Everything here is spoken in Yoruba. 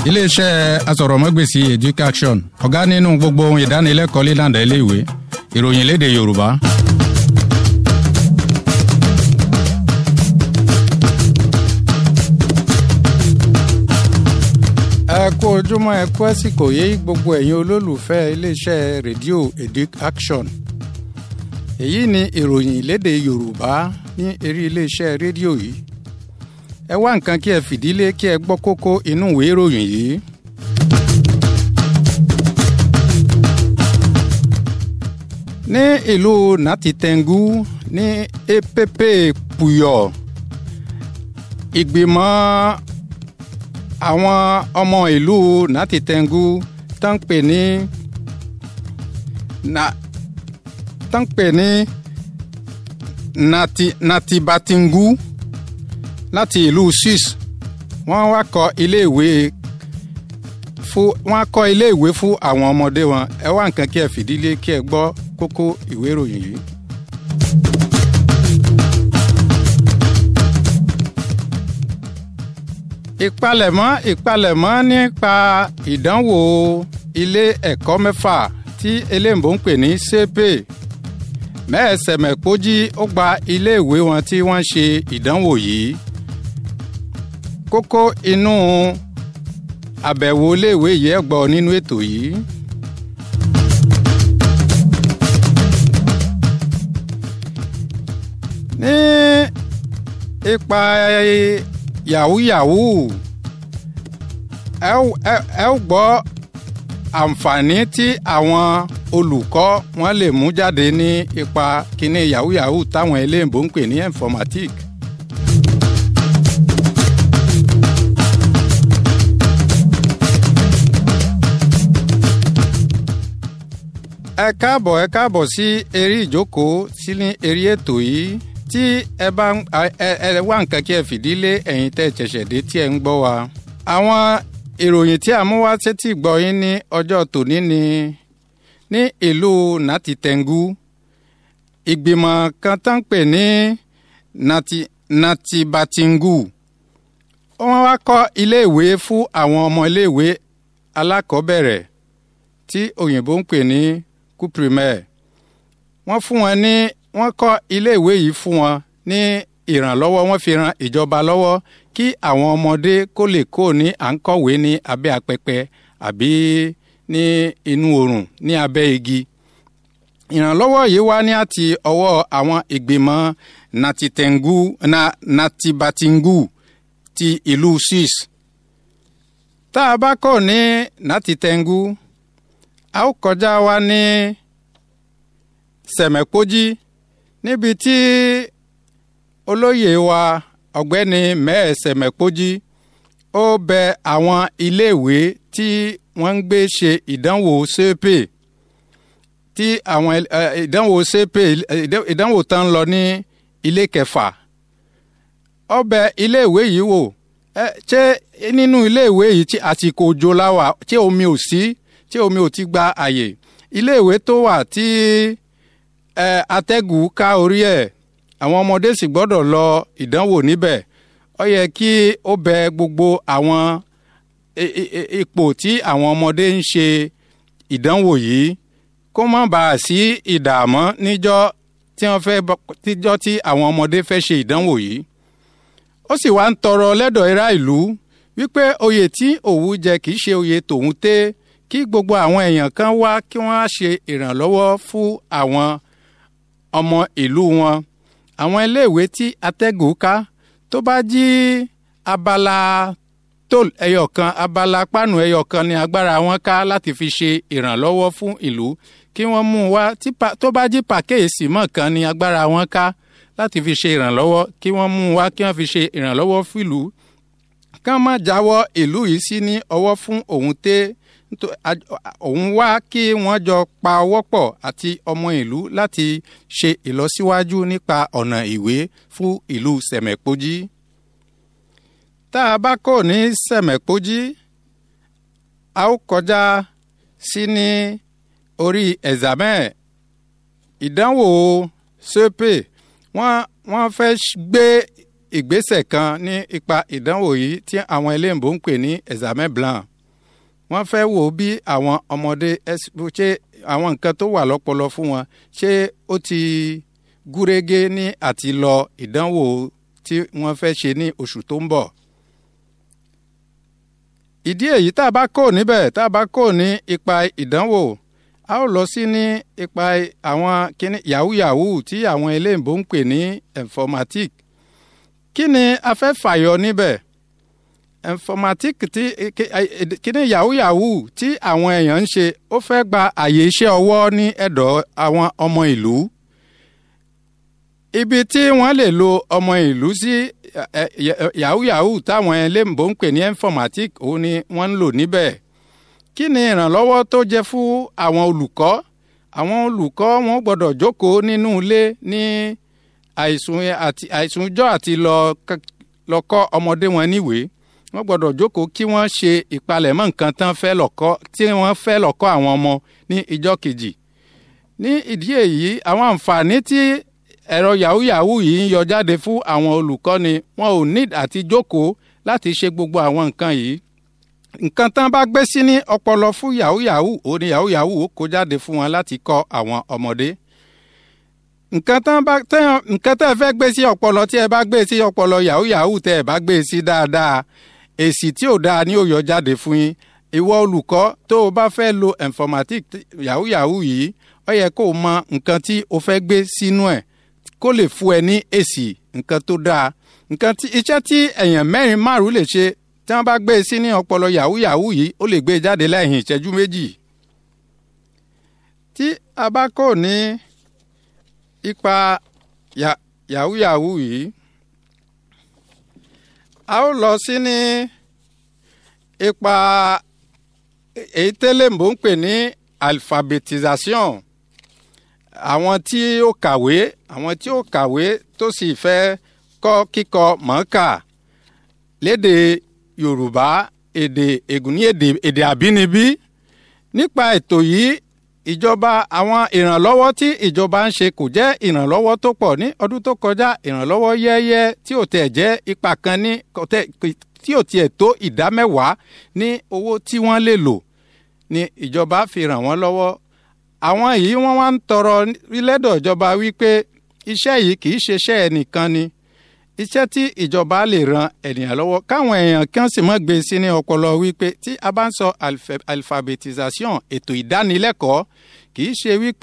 iléeṣẹ́ asọ̀rọ̀mọ́gbèsì education ọ̀gá nínú gbogbo ohun ìdánilẹ́kọ̀ọ́ lílànà iléèwé ìròyìn léde yorùbá. ẹ kú ojúmọ́ ẹ kú àsìkò yé gbogbo ẹ̀yin olólùfẹ́ iléeṣẹ́ rédíò education èyí ni ìròyìn léde yorùbá ní eré iléeṣẹ́ rédíò yìí ẹ wá nǹkan kí ẹ fìdílé kí ẹ gbọ́ kókó inú ìwé ìròyìn yìí. ní ìlú natitengu ní epp puyo ìgbìmọ̀ àwọn ọmọ ìlú natitengu tó ń pè ní na tó ń pè ní nati natibatingu láti ìlú swiss wọ́n wá kọ́ iléèwé fún wọ́n kọ́ iléèwé fún àwọn ọmọdé wọn ẹ wá nǹkan kí ẹ fìdílé kí ẹ gbọ́ kókó ìwé ìròyìn yìí. ìpalẹ̀mọ́ ìpalẹ̀mọ́ nípa ìdánwò ilé ẹ̀kọ́ mẹ́fà tí eléǹbó ń pè ní sepe mẹ́ẹ̀sẹ̀mẹ̀kójí ó gba iléèwé wọn tí wọ́n ṣe ìdánwò yìí kókó inú àbẹ̀wò iléèwé yìí ẹ̀ gbọ́ nínú ètò yìí. ní ipa yahoo yahoo ẹ ó gbọ́ àǹfààní tí àwọn olùkọ́ wọn lè mú jáde ní ipa kíní yahoo yahoo táwọn eléyìnbó ń pè ní informatique. ẹ káàbọ̀ ẹ káàbọ̀ sí eré ìjókòó sí ní eré ètò yìí tí ẹ bá ẹ ẹ wá nǹkan kí ẹ fìdílé ẹ̀yin tẹ́ ṣẹ̀ṣẹ̀ dé tí ẹ ń gbọ́ wa. àwọn ìròyìn tí a mú wá sétí gbọ́ yín ní ọjọ́ tòní ni ní ìlú natitengu ìgbìmọ̀ kan tán pè ní nati natibatingu wọ́n wá kọ́ iléèwé fún àwọn ọmọ iléèwé alákọ̀ọ́bẹ̀rẹ̀ tí òyìnbó ń pè ní couprimaire wọ́n fún wọn ní wọ́n kọ́ iléèwé yìí fún wọn ní ìrànlọ́wọ́ wọ́n fi ran ìjọba lọ́wọ́ kí àwọn ọmọdé kó lè kó ní à ń kọ̀wé ní abẹ́ apẹpẹ àbí ní inú oòrùn ní abẹ́ igi. ìrànlọ́wọ́ yìí wá ní àti ọwọ́ àwọn ìgbìmọ̀ natitengu na natibatingu ti ìlú swiss. tá a bá kọ́ ní natitengu a ó kọjá wa ní sẹ̀mẹ̀kójí níbi tí olóyè wa ọ̀gbẹ́ni mẹ́ẹ̀ sẹ̀mẹ̀kójí ó bẹ àwọn iléèwé tí wọ́n ń gbé ṣe ìdánwò sepe tí àwọn ìdánwò sepe ìdánwò tán lọ ní ilé kẹfà ó bẹ iléèwé yìí wò ṣé nínú iléèwé yìí tí àsìkò òjò láwà tí omi ò sí tí omi ò ti gba àyè iléèwé tó wà tí ẹ atẹ́gùn ká orí ẹ̀ àwọn ọmọdé sì gbọ́dọ̀ lọ ìdánwò níbẹ̀ ó yẹ kí ó bẹ gbogbo àwọn ipò tí àwọn ọmọdé ń ṣe ìdánwò yìí kó má bàa sí ìdààmú níjọ́ tí wọ́n fẹ́ tíjọ́ tí àwọn ọmọdé fẹ́ ṣe ìdánwò yìí ó sì wá ń tọrọ lẹ́dọ̀ irá ìlú wípé oyè tí òwú jẹ kì í ṣe oyè tòun tẹ́ kí gbogbo àwọn èèyàn kan wá kí wọ́n á ṣe ìrànlọ́wọ́ fún àwọn ọmọ ìlú wọn àwọn iléèwé tí atẹ́gùn ká tó bá jí abala tóòl ẹyọ kan abala pánù ẹyọ kan ní agbára wọn ká láti fi ṣe ìrànlọ́wọ́ fún ìlú kí wọ́n mú un wá tó bá jí pàkéèsì mọ́ kan ní agbára wọn ká láti fi ṣe ìrànlọ́wọ́ kí wọ́n mú un wá kí wọ́n fi ṣe ìrànlọ́wọ́ fún ìlú kán má jáwọ́ ìlú yìí sí ní ọwọ́ fún òun tẹ́ òun wá kí wọ́n jọ pa ọwọ́ pọ̀ àti ọmọ ìlú láti ṣe ìlọsíwájú nípa ọ̀nà ìwé fún ìlú sẹ̀mẹ̀pọ́jí. tá a bá kò ní sẹ̀mẹ̀pọ́jí a ó kọjá sí ní orí ẹ̀zàmẹ́ ìdánwò sépè wọ́n wọ́n fẹ́ gbé ìgbésẹ̀ kan ní ipa ìdánwò yìí tí àwọn eléyìnbó ń pè ní examen blanc wọ́n fẹ́ wò bí àwọn ọmọdé ṣé àwọn nǹkan tó wà lọ́pọlọ fún wọn ṣé ó ti gúrégé ní àti lọ ìdánwò tí wọ́n fẹ́ ṣe ní oṣù tó ń bọ̀. ìdí èyí tá a bá kó níbẹ̀ tá a bá kó ní ipa ìdánwò a ó lọ sí ní ipa àwọn kíní yahoo yahoo tí àwọn eléyìnbó ń pè ní informatique kí ni a fẹ́ fàyọ níbẹ̀ informatique tí kíní yahoo yahoo tí àwọn èèyàn ń ṣe ó fẹ́ gba àyè iṣẹ́ ọwọ́ ní ẹ̀dọ̀ àwọn ọmọ ìlú ibi tí wọ́n lè lo ọmọ ìlú sí yahoo yahoo táwọn eléyìnbó ń pè ní informatique òun ni wọ́n ń lò níbẹ̀ kí ni ìrànlọ́wọ́ tó jẹ́ fún àwọn olùkọ́ àwọn olùkọ́ wọn gbọ́dọ̀ jókòó nínú ilé ní àìsùn àti àìsùnjọ́ àti lọ kọ́ ọmọdé wọn níwèé wọ́n gbọ́dọ̀ jókòó kí wọ́n ṣe ìpalẹ̀mọ́ nǹkan tán fẹ́ lọ́kọ́ tí wọ́n fẹ́ lọ́kọ́ àwọn ọmọ ní ìjọ́ kejì ní ìdí èyí àwọn àǹfààní tí ẹ̀rọ yahoo yahoo yìí ń yọ jáde fún àwọn olùkọ́ni wọn ò ní àti jókòó láti ṣe gbogbo àwọn nǹkan yìí nǹkan tán bá gbé sí ní ọpọlọ fún yahoo yahoo ó ní yahoo yahoo ó kó jáde fún wọn láti kọ́ àwọn ọmọdé nǹkan tán bá tẹ́yàn nǹkan tẹ́ ẹ fẹ́ gbé sí ọpọlọ tí ẹ bá gbé sí ọpọlọ yahoo yahoo tẹ́ ẹ bá gbé sí dáadáa èsì tí ò dáa ni ó yọ jáde fún yín ìwọ olùkọ́ tó o bá fẹ́ lo informatique yahoo yahoo yìí ó yẹ kó o mọ nǹkan tí o fẹ́ gbé sínú ẹ̀ kó lè fún ẹ ní èsì nǹkan tó dáa nǹkan tí iṣẹ́ tí èèyàn mẹ́rin márùn lè ṣe tí wọ́n bá gbé e sí ní ọpọlọ yahoo yahoo yìí ó lè gbé e jáde lẹ́yìn ìṣẹ́jú méjì. tí a bá kò ní ipa yahoo yahoo yìí a ó lọ sí ní ipa èyí tẹ́lẹ̀mbó ń pè ní alphabetisation àwọn tí ó kàwé àwọn tí ó kàwé tó sì fẹ́ kọ́ kíkọ mọ̀ọ́kà lédè yorùbá èdè ègùn ní èdè èdè àbínibí nípa ètò yìí ìjọba àwọn ìrànlọ́wọ́ tí ìjọba ń ṣe kò jẹ́ ìrànlọ́wọ́ tó pọ̀ ní ọdún tó kọjá ìrànlọ́wọ́ yẹ́yẹ́ tí ò tẹ̀ jẹ́ ipa kan ní tí ò tiẹ̀ tó ìdá mẹ́wàá ní owó tí wọ́n lè lò ní ìjọba fi ràn wọ́n lọ́wọ́ àwọn yìí wọ́n wá ń tọrọ lẹ́dọ̀ ìjọba wípé iṣẹ́ yìí kì í ṣe iṣẹ́ ẹnìkan ni iṣẹ́ tí ìjọba lè ran ènìyàn lọ́wọ́ káwọn èèyàn kan sì mọ́ gbé sí ní ọpọlọ wípé tí a bá ń sọ alphabetisation ètò ìdánilẹ́kọ̀ọ́ kì í ṣe wípé.